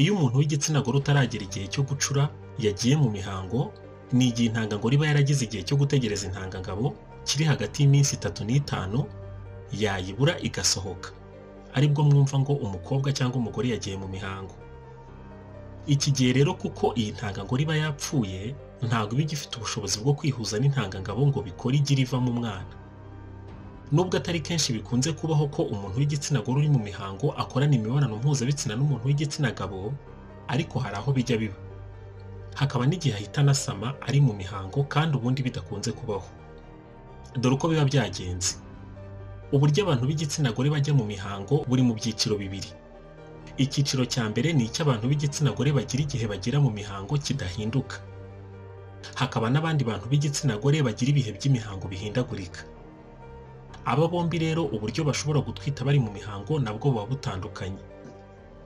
Iyo umuntu w'igitsina gore utaragera igihe cyo gucura yagiye mu mihango, ni igihe intangangore iba yaragize igihe cyo gutegereza intangangabo kiri hagati y'iminsi itatu n'itanu, yayibura igasohoka, aribwo mwumva ngo umukobwa cyangwa umugore yagiye mu mihango. Iki gihe rero kuko iyi ntangangore iba yapfuye, ntabwo iba igifite ubushobozi bwo kwihuza n'intangangabo ngo bikore igi rivamo umwana. Nubwo atari kenshi bikunze kubaho ko umuntu w'igitsina gore uri mu mihango akorana imibonano mpuzabitsina n'umuntu w'igitsina gabo, ariko hari aho bijya biba. Hakaba n'igihe ahita anasama ari mu mihango kandi ubundi bidakunze kubaho. Dore uko biba byagenze. Uburyo abantu b'igitsina gore bajya mu mihango buri mu byiciro bibiri. Icyiciro cya mbere ni icy'abantu b'igitsina gore bagira igihe bagera mu mihango kidahinduka. Hakaba n'abandi bantu b'igitsina gore bagira ibihe by'imihango bihindagurika. Aba bombi rero uburyo bashobora gutwita bari mu mihango nabwo buba butandukanye.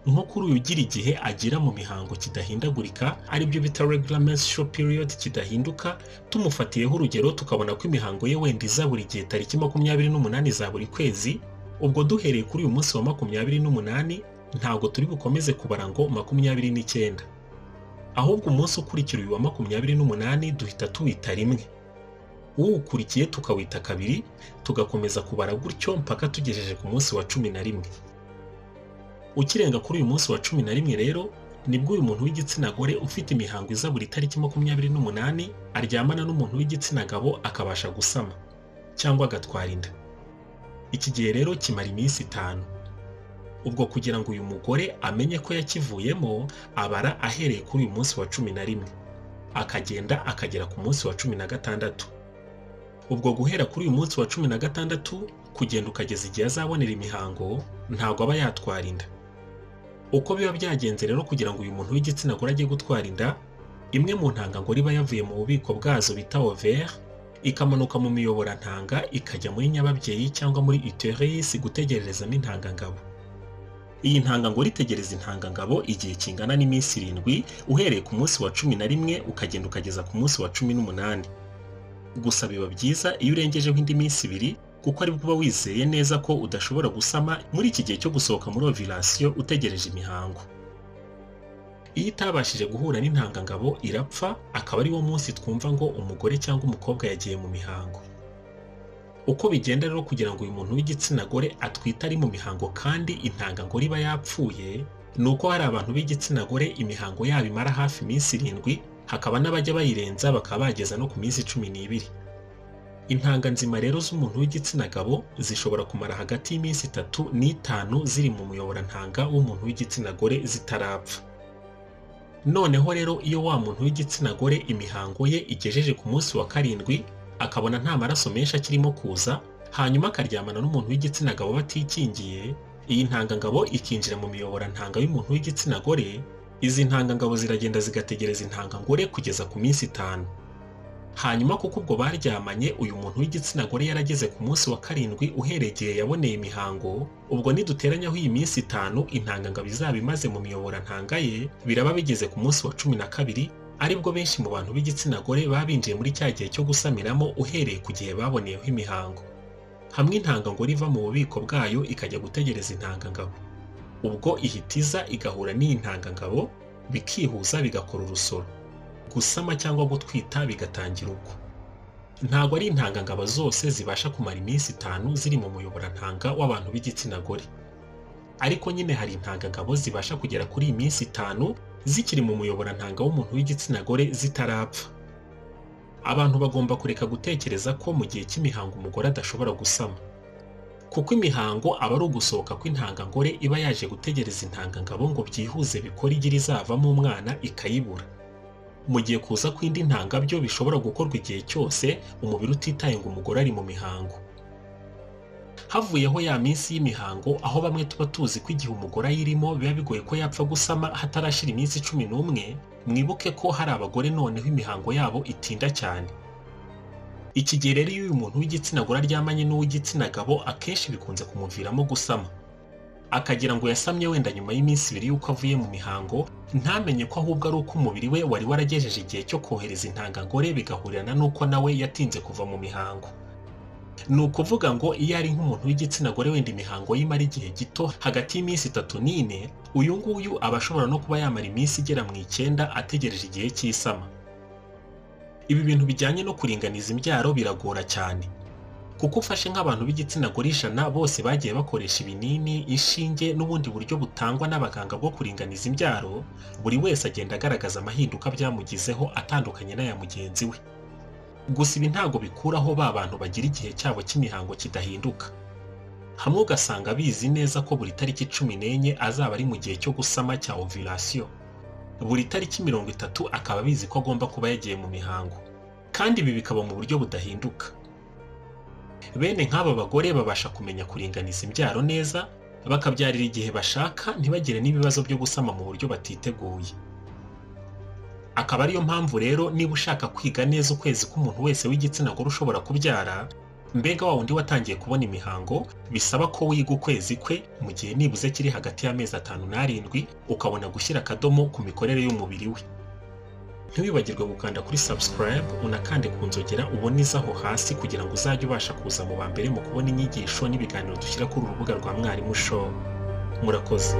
Nko kuri uyu ugira igihe agira mu mihango kidahindagurika aribyo bita regular menstrual period kidahinduka, tumufatiyeho urugero tukabona ko imihango ye wenda iza buri gihe tariki makumyabiri n'umunani za buri kwezi, ubwo duhereye kuri uyu munsi wa makumyabiri n'umunani ntabwo turi bukomeze kubara ngo makumyabiri n'icyenda. Ahubwo umunsi ukurikira uyu wa makumyabiri n'umunani duhita tuwita rimwe. Uwukurikiye tukawita kabiri, tugakomeza kubara gutyo mpaka tugejeje ku munsi wa cumi na rimwe. Ukirenga kuri uyu munsi wa cumi na rimwe rero, nibwo uyu muntu w'igitsina gore ufite imihango iza buri tariki makumyabiri n'umunani aryamana n'umuntu w'igitsina gabo akabasha gusama cyangwa agatwara inda. Iki gihe rero kimara iminsi itanu. Ubwo kugira ngo uyu mugore amenye ko yakivuyemo, abara ahereye kuri uyu munsi wa cumi na rimwe. Akagenda akagera ku munsi wa cumi na gatandatu. Ubwo guhera kuri uyu munsi wa cumi na gatandatu, kugenda ukageza igihe azabonera imihango, ntabwo aba yatwara inda. Uko biba byagenze rero kugira ngo uyu muntu w'igitsina gore ajye gutwara inda, imwe mu ntangangore iba yavuye mu bubiko bwazo bita ovaire, ikamanuka mu miyoborantanga ikajya muri nyababyeyi cyangwa muri uterus gutegererezamo intangangabo. Iyi ntangangore itegereza intangangabo igihe kingana n'iminsi irindwi, uhereye ku munsi wa cumi na rimwe ukagenda ukageza ku munsi wa cumi n'umunani. Gusa biba byiza iyo urengejeho indi minsi ibiri, kuko aribwo uba wizeye neza ko udashobora gusama muri iki gihe cyo gusohoka muri ovirasiyo utegereje imihango. Iyo itabashije guhura n'intangangabo irapfa, akaba ari wo munsi twumva ngo umugore cyangwa umukobwa yagiye mu mihango. Uko bigenda rero kugira ngo uyu muntu w'igitsina gore atwite ari mu mihango kandi intangangore iba yapfuye, ni uko hari abantu b'igitsina gore imihango yabo imara hafi iminsi irindwi, hakaba n'abajya bayirenza bakaba bageza no ku minsi cumi n'ibiri. Intanga nzima rero z'umuntu w'igitsina gabo zishobora kumara hagati y'iminsi itatu n'itanu ziri mu muyoborantanga w'umuntu w'igitsina gore zitarapfa. Noneho rero iyo wa muntu w'igitsina gore imihango ye igejeje ku munsi wa karindwi, akabona nta maraso menshi akirimo kuza, hanyuma akaryamana n'umuntu w'igitsina gabo batikingiye, iyi ntangangabo ikinjira mu miyoborantanga y'umuntu w'igitsina gore, izi ntangangabo ziragenda zigategereza intangangore kugeza ku minsi itanu. Hanyuma kuko ubwo baryamanye uyu muntu w'igitsina gore yarageze ku munsi wa karindwi uhereye igihe yaboneye imihango, ubwo niduteranyaho iyi minsi itanu intangangabo izaba imaze mu miyoborantanga ye, biraba bigeze ku munsi wa cumi na kabiri, aribwo benshi mu bantu b'igitsina gore baba binjiye muri cya gihe cyo gusamiramo uhereye ku gihe baboneyeho imihango. Hamwe intangangore iva mu bubiko bwayo ikajya gutegereza intangangabo. Ubwo ihita iza igahura n'iyi ntangangabo, bikihuza bigakora urusoro. Gusama cyangwa gutwita bigatangira ubwo. Ntabwo ari intangangabo zose zibasha kumara iminsi itanu ziri mu muyoborantanga w'abantu b'igitsina gore. Ariko nyine hari intangangabo zibasha kugera kuri iyi minsi itanu zikiri mu muyoborantanga w'umuntu w'igitsina gore zitarapfa. Abantu bagomba kureka gutekereza ko mu gihe cy'imihango umugore adashobora gusama. Kuko imihango aba ari ugusohoka kw'intangangore iba yaje gutegereza intangangabo ngo byihuze bikore igi rizavamo umwana ikayibura. Mu gihe kuza kw'indi ntangabyo bishobora gukorwa igihe cyose umubiri utitaye ngo umugore ari mu mihango. Havuyeho ya minsi y'imihango aho bamwe tuba tuzi ko igihe umugore ayirimo biba bigoye ko yapfa gusama hatarashira iminsi cumi n'umwe, mwibuke ko hari abagore noneho imihango yabo itinda cyane. Iki gihe rero iyo uyu muntu w'igitsina gore aryamanye n'uw'igitsina gabo akenshi bikunze kumuviramo gusama. Akagira ngo yasamye wenda nyuma y'iminsi ibiri y'uko avuye mu mihango, ntamenye ko ahubwo ari uko umubiri we wari waragejeje igihe cyo kohereza intangangore bigahurira n'uko nawe yatinze kuva mu mihango. ni ukuvuga ngo iyo ari nk'umuntu w'igitsina gore wenda imihango ye imara igihe gito hagati y'iminsi itatu n'ine uyu nguyu aba ashobora no kuba yamara iminsi igera mu icyenda ategereje igihe cy'isama ibi bintu bijyanye no kuringaniza imbyaro biragora cyane kuko ufashe nk'abantu b'igitsina gore ijana bose bagiye bakoresha ibinini inshinge n'ubundi buryo butangwa n'abaganga bwo kuringaniza imbyaro buri wese agenda agaragaza amahinduka byamugizeho atandukanye n'aya mugenzi we gusa ibi ntabwo bikuraho ba bantu bagira igihe cyabo cy'imihango kidahinduka hamwe ugasanga bizi neza ko buri tariki cumi n'enye azaba ari mu gihe cyo gusama cya ovirasiyo buri tariki mirongo itatu akaba abizi ko agomba kuba yagiye mu mihango kandi ibi bikaba mu buryo budahinduka bene nk'aba bagore babasha kumenya kuringaniza imbyaro neza bakabyarira igihe bashaka ntibagire n'ibibazo byo gusama mu buryo batiteguye akaba ariyo mpamvu rero niba ushaka kwiga neza ukwezi k'umuntu wese w'igitsina gore ushobora kubyara mbega wa wundi watangiye kubona imihango bisaba ko wiga ukwezi kwe mu gihe nibuze kiri hagati y'amezi atanu n'arindwi ukabona gushyira akadomo ku mikorere y'umubiri we ntiwibagirwe gukanda kuri subscribe unakande ku nzogera ubonizaho hasi kugira ngo uzajye ubasha kuza mu ba mbere mu kubona inyigisho n'ibiganiro dushyira kuri uru rubuga rwa mwarimu show murakoze